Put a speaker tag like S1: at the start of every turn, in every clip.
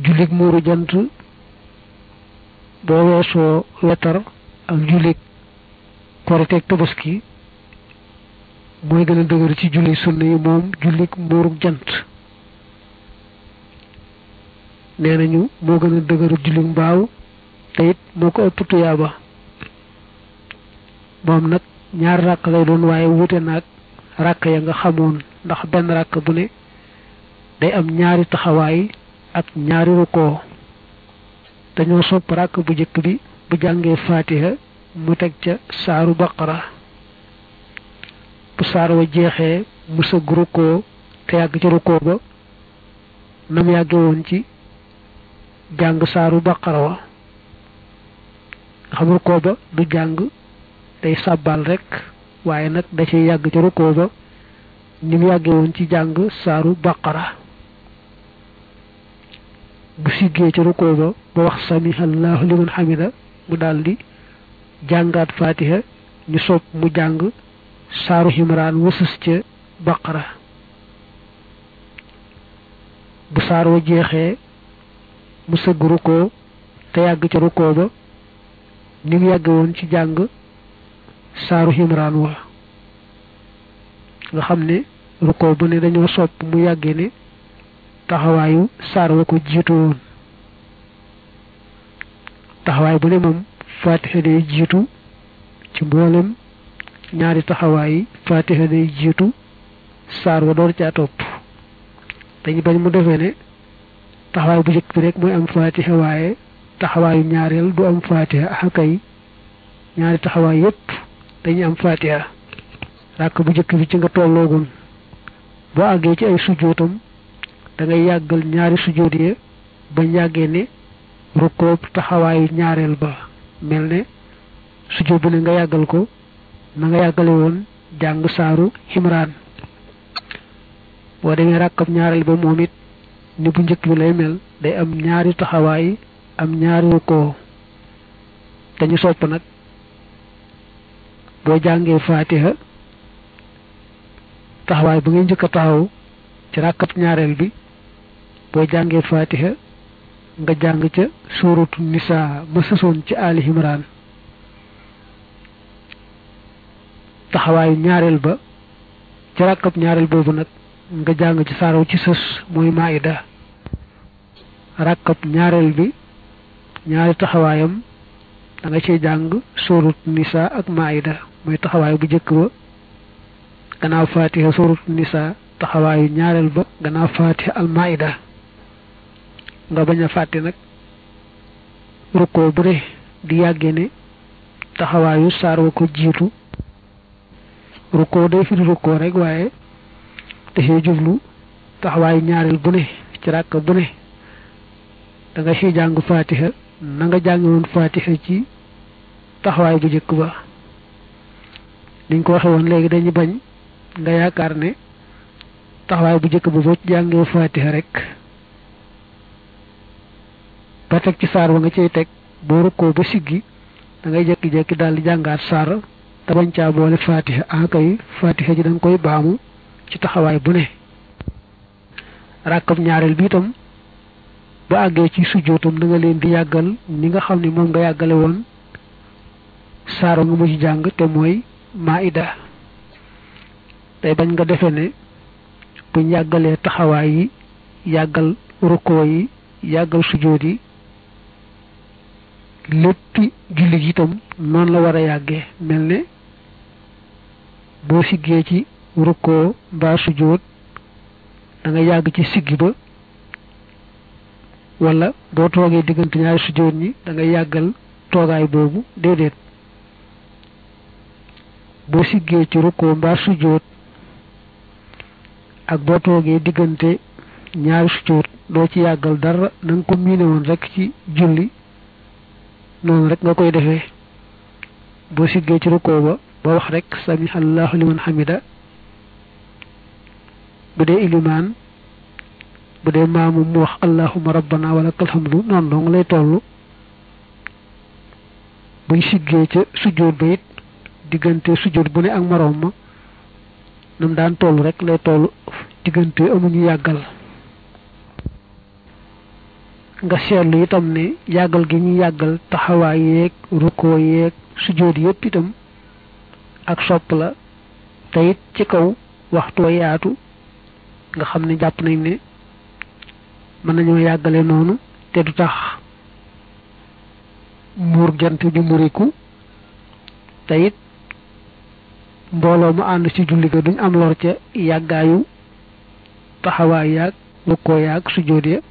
S1: jullig muuru jant boo weesoo wetar ak jullig korite ak tabaski mooy gën a dëgër ci julli sunna yi moom jullig muuru jant nee nañu moo gën a dëgëru jullig mbaaw te it moo ko ëpp tuyaaba moom nag ñaar ràkk lay doon waaye wuute naag ràkk ya nga xamoon ndax benn ràkk bu ne day am ñaari taxawaay ak ñaari rukkoo dañoo sopp ràkk bu jëkk bi bu jàngee faatiha mu teg ca saaru baqara bu saar wa jeexee mu sëgg rukkoo te yàgg ca rukkoo ba nam yàgge woon ci jàng saaru baqara wa nga xam rukkoo ba du jàng day sàbbal rek waaye nag da ciy yàgg ca rukkoo ba ni mu yàgge woon ci jàng saaru baqara bu siggee ca rukkoo ba ba wax samihallahu liman hamida mu daldi jàngaat fatiha ñu sopp mu jàng saaru himraan wasus ca baqara bu saar wa jeexee mu sëgg rukkoo te yàgg ca rukkoo ba ni mu yàgge woon ci jàng saaru himraan wa nga xam ne rukkoo bu ne dañoo sopp mu yàgge ne taxawaayu saar wa ko jiitu woon taxawaay bu ne moom fatiha day jiitu ci mboolem ñaari taxawaay yi fatiha day jiitu saar wa door caa topp dañu bañ mu defee ne taxawaay bu njëkk bi rek mooy am fatiha waaye taxawaayu ñaareel du am fatiha akay ñaari taxawaay yépp dañuy am fatiha ràkk bu njëkk bi ci nga tolloogun boo àggee ci ay sujjóotam da ngay yàggal ñaari sujjóot yi bañ yàggee ne rukkoob taxawaayu ñaareel ba mel ne sujjóot bu ne nga yàggal ko na nga yàggale woon jàng saaru himraan boo demee ràkkab ñaareel ba moom it ni bu njëkk bi lay mel day am ñaari taxawaay am ñaari rukkoo dañu sopp nag boo jàngee faatiha taxawaay ba ngay njëkk a taxaw ci ràkkab ñaareel bi boo jàngee faatiha nga jàng ca suuratu nisaa ma sësoon ci ali imran taxawaayu ñaareel ba ci ràkkab ñaareel boobu nag nga jàng ci saaraw ci sës mooy maida ràkkab ñaareel bi ñaari taxawaayam da nga ciy jàng suuratu nisaa ak maida mooy taxawaay bu njëkk ba gannaaw faatiha suuratu nisaa taxawaayu ñaareel ba gannaaw faatiha al maida nga bañ a fàtte nag rukkoo bu ne di yàggee ne taxawaayu saar wa ko jiitu rukkoo day firi rukkoo rek waaye dafay jublu taxawaayu ñaareel bu ne ci ràkk bu ne da nga ciy jàng faatiha na nga jàngi woon faatiha ci taxawaay bu njëkk ba niñ ko waxe woon léegi dañu bañ nga yaakaar ne taxawaay bu njëkk ba boo ci jàngee faatiha rek ba teg ci saar ba nga cay teg boo rukkoo ba siggi da ngay jekki-jekki daal di jàngaat saar te bañ caa boole fatiha ah kay fatiha ji da nga koy baamu ci taxawaay bu ne ràkkab ñaareel bi itam ba àggee ci sujjootam da nga leen di yàggal ni nga xam ne moom nga yàggale woon saaro nga mu ci jàng te mooy maida tey bañ nga defe ne buñ yàggalee taxawaay yi yàggal rukkoo yi yàggal sujjoot yi léppi julli gi itam noonu la war a yàggee mel ne boo siggee ci rukkoo mbaa sujjóot da nga yàgg ci siggi ba wala boo toogee diggante ñaari sujjóot ñi da nga yàggal toogaay boobu déedéet boo siggee ci rukkoo mbaa sujjóot ak boo toogee diggante ñaari sujjóot doo ci yàggal dara na nga ko miine woon rek ci julli noonu rek nga koy defee boo siggee ci rukkoo ba ba wax rek sami allahu liman hamida bu dee ilimaan bu dee maamu mu wax allahuma rabbana wa lakal hamdu noonu dong lay toll buñ siggee ca sujjóot ba it diggante sujjóot bu ne ak moroom ma nam daan toll rek lay toll diggante amuñu yàggal nga seetlu itam ne yàggal gi ñu yàggal taxawaay yeeg rukkoo yeeg sujjóot yépp itam ak sopp la te it ci kaw waxtoo yaatu nga xam ne jàpp nañ ne mën nañoo yàggale noonu te du tax muur jant bi muriku te it mbooloo mu ànd ci julli ga duñ am lor ca yàggaayu taxawaay yaag rukkoo yaag sujjóot ya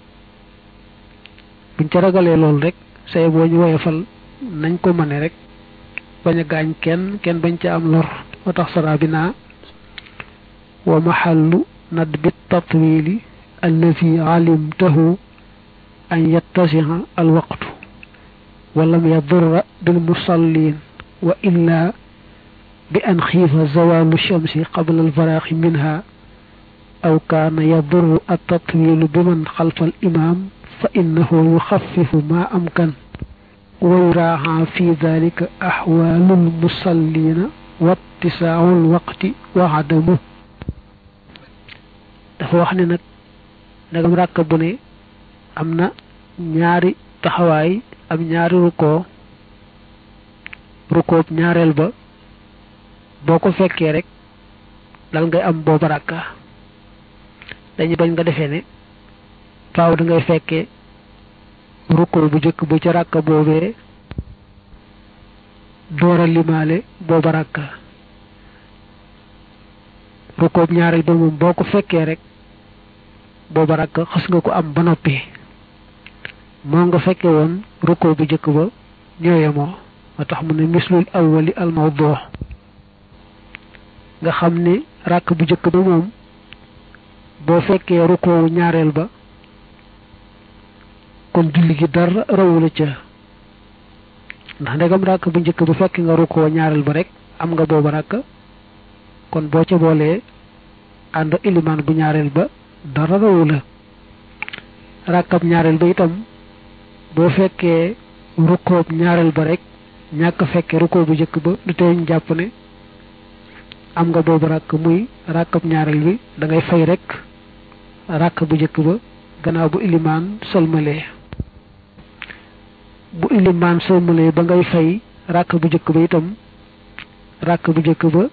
S1: buñ ca ragalee loolu rek say boo ñu woyofal nañ ko mëne rek bañ a gaañ kenn kenn bañ ca am lor moo tax sara bi naa wa maxallu nadbi tatwili allazi alimtahu an yattasiha alwaqtu wa lam yadurra bilmusallin wa illa bi an xiifa zawalu shamsi qabla alfaraaxi minha aw kaana yadurru attatwilu biman xalfa alimam fa innahu yuxaffifu ma amkan wa yuraaxa fi dalika axwaalu almusallina wa ittisaau alwaqti wa adamu dafa wax ne nag ndagam ràkk bu ne am na ñaari taxawaay am ñaari rukkoo rukkoob ñaareel ba boo ko fekkee rek dal ngay am booba ràkka dañu bañ nga defee ne faaw da ngay fekkee rukkoo bu jëkk ba ca ràkka boobee doora limaale booba ràkka rukkoob ñaareel ba moom boo ko fekkee rek booba rakk xas nga ko am ba noppi moo nga fekke woon rukkoo bu jëkk ba ñooye moo moo tax mu ne mislul awwali al mawdu nga xam ne rakk bu jëkk ba moom boo fekkee rukkoowu ñaareel ba kon julli gi dara rawula ca ndax ndegam rakk bu njëkk bu fekk nga rukkoo ñaareel ba rek am nga booba rakk kon boo ca boolee ànd ilimaan bu ñaareel ba dara rawu la rakkab ñaareel ba itam boo fekkee rukkoob ñaareel ba rek ñàkk fekkee rukkoo bu njëkk ba du tee ñu jàpp ne am nga boobu rakk muy rakkab ñaareel bi da ngay fay rek rakk bu njëkk ba gannaaw bu ilimaan sëlmalee bu ilimaan sëlmalee ba ngay fay rakk bu njëkk ba itam rakk bu njëkk ba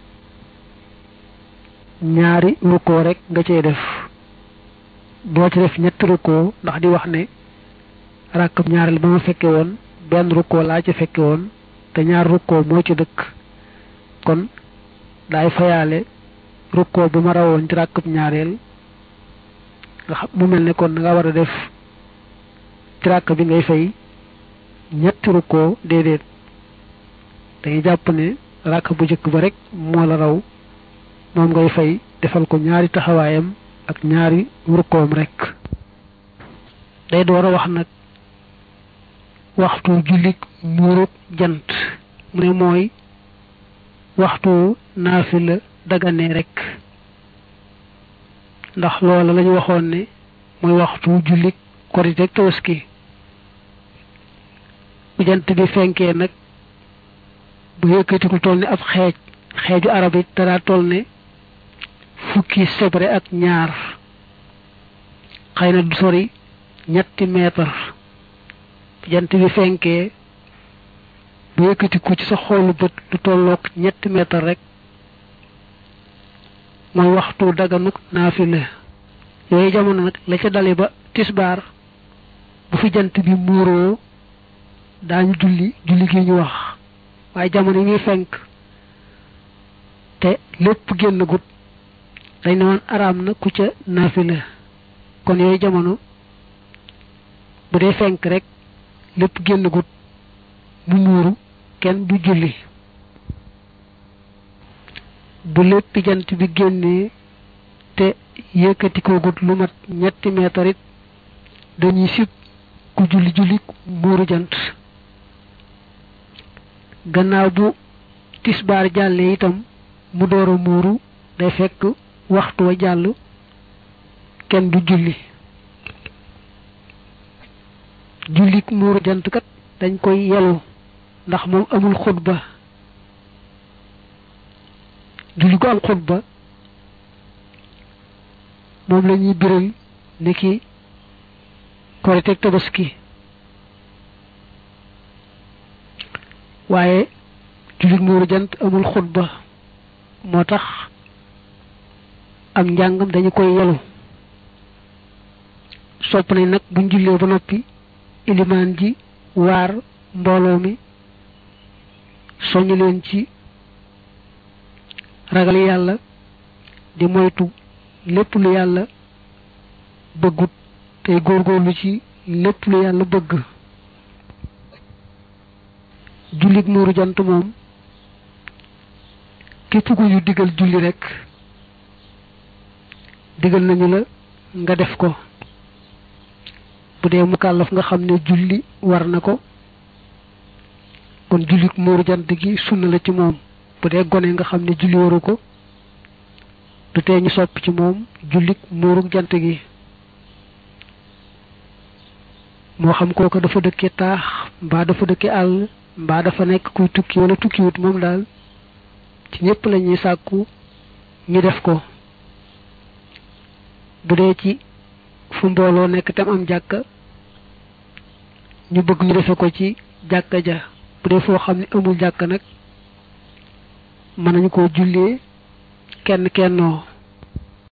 S1: ñaari rukkoo rek nga cey def doo ci def ñetti rukkoo ndax di wax ne rakkab ñaareel ba ma fekke woon benn rukkoo laa ci fekke woon te ñaar rukkoo moo ci dëkk kon daay fayaale rukkoo bi ma rawoon ci rakkab ñaareel nga xam mu mel ne kon nga war a def ci rakk bi ngay fay ñetti rukkoo déedéet dañuy jàpp ne rakk bu njëkk ba rek moo la raw moom ngay fay defal ko ñaari taxawaayam ak ñaari rukkoom rek day door a wax nag waxtu jullit muurub jant mu ne mooy waxtu naafila dagane rek ndax loola lañu waxoon ne mooy waxtu jullit korite tabaski bu jant bi fenkee nag bu yëkkatiku toll ni ab xeej xeeju arab it dara toll ne fukki sebre ak ñaar xëy na du sori ñetti meetar jant bi fenkee bu yëkkatiku ci sa xoolu bët du tolloog ñetti meetar rek mooy waxtu daganuk naafila yooyu jamono nag la ca dale ba tisbaar bu fi jant bi muuroo daañu julli julli gi ñu wax waaye jamono yi muy fenk te lépp génn gut dañ ne woon araam na ku ca naafila kon yooyu jamono bu dee fenk rek lépp génn gut mu muuru kenn du julli bu lépp jant bi génnee te yëkkati ko gut lu mat ñetti meetar it dañuy sib ku julli julli muuru jant gannaaw bu tisbaar jàllee itam mu door a muuru day fekk waxtu wa jàll kenn du julli jullik muuru jant kat dañ koy yelu ndax moom amul xutba julli gu am xutba moom la ñuy biral ni ki korite ak tabaski waaye jullit muuru jant amul xutba moo tax am njàngam dañu koy yelu sopp nañ nag buñ jullee ba noppi ilimaan ji waar mbooloo mi soñu leen ci ragal yàlla di moytu lépp lu yàlla bëggut tey góorgóorlu ci lépp lu yàlla bëgg jullit muuru jant moom képp ku ñu digal julli rekk digal nañu la nga def ko bu dee mukallaf nga xam ne julli war na ko kon jullit muuru jant gi sunna la ci moom bu dee gone nga xam ne julli waru ko du tee ñu sopp ci moom jullit muuru jant gi moo xam kooku dafa dëkke taax mbaa dafa dëkke àll mbaa dafa nekk kuy tukki wala tukkiwut moom daal ci ñépp la ñuy sàkku ñu def ko bu dee ci fu mbooloo nekk tam am jàkka ñu bëgg ñu defe ko ci jàkka ja bu dee foo xam ne amul jàkka nag mën nañu koo jullee kenn kennoo